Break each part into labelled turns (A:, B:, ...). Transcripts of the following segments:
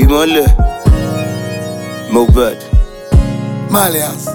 A: ìmọ̀lẹ̀ Mohbad.
B: Malians.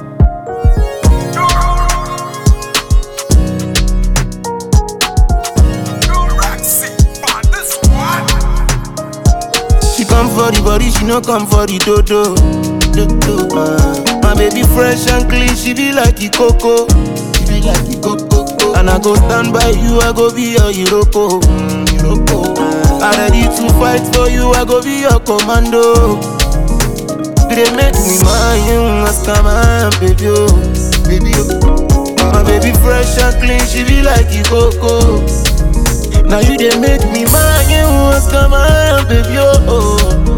A: She come for the body, she no come for the dodo. dodo. Uh, my baby fresh and clean, she be like the coco. She be like the coco. And I go stand by you, I go be your Iroko. Mm, Iroko. Uh, I ready to fight for you, I go be your commando. They make me mind you, ask my baby, oh, baby, oh. My baby fresh and clean, she be like the coco. Now you they make me mind you, ask my baby, oh.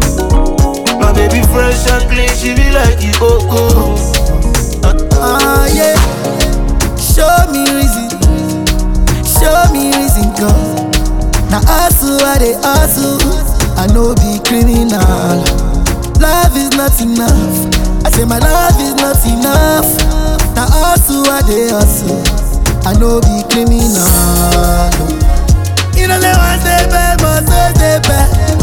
A: My baby fresh and clean, she be like the coco.
B: Ah, yeah. Show me reason. Show me reason, cause. Now, hustle, I they hustle. I know be criminal. Love is not enough. I say my love is not enough. Now, hustle, I they hustle. I know be criminal. You know, say one day bad, must stay bad.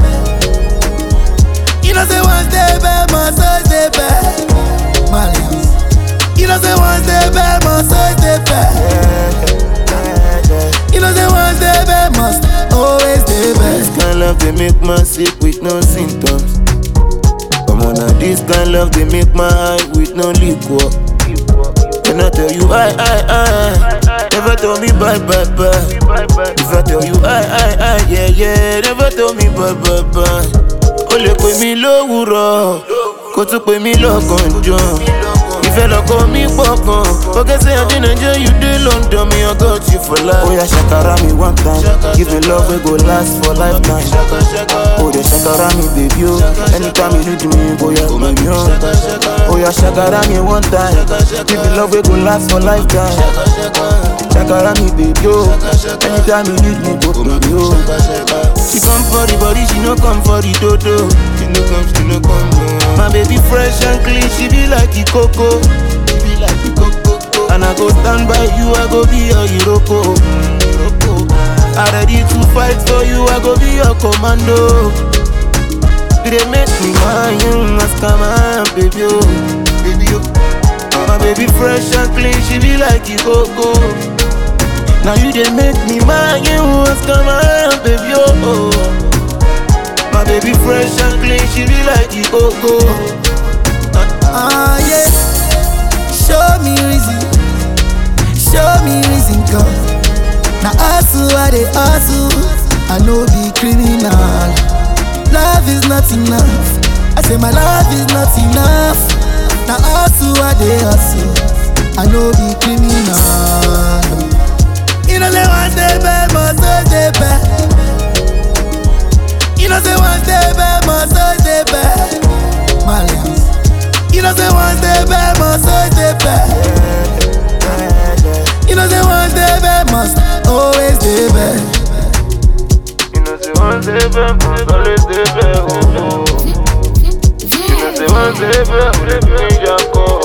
B: You know, say one day bad, must stay bad. Malians. You know say one day bad must always stay bad. You know say one day bad must always stay
A: This
B: bad.
A: kind love they make man sick with no symptoms. Come on now, this kind love they make my eye with no liquor. When I tell you I, I, I, never tell me bye, bye, bye. If I tell you I, I, I, yeah, yeah, never tell me bye, bye, bye. O lè pè mí lówùrọ̀, kó tún pè mí lọ́gànjọ́. Ìfẹ́ lọ́kọ mi pọ̀ gan. Forget say I dey Nigeria, you dey London, me I got you for life. Oya ṣàkàrà mi one time, give me love wey go last for lifetime. O dey ṣàkàrà mi baby o, anytime you need me, bóyá pè mí o. Oya ṣàkàrà mi one time, give me love wey go last for lifetime. Ṣàkàrà mi baby o, anytime you need me, go pè mí o. She come for the body, she no come for the dodo. She no come, she no come. No. My baby fresh and clean, she be like the coco. She be like the coco. And I go stand by you, I go be your Iroko. Mm, Iroko. I ready to fight for you, I go be your commando. They make me mind you, ask my baby, oh, baby, oh. My baby fresh and clean, she be like the coco. Now you they make me mind you what's my baby oh, oh My baby fresh and clean, she be like the coco
B: Ah, yeah. Show me reason. Show me reason, cause. Now, hustle, I they hustle. I know be criminal. Love is not enough. I say my love is not enough. Now, hustle, I they hustle. I know be criminal. You know, say one day bad, must always stay bad. You know, say one day bad, must always stay bad. Malians. You know, say one day bad, must always stay bad. You know, say one day bad, must always stay bad.
A: You know say one day back, must always stay back oh, oh. You know say one day back, we dey bring your call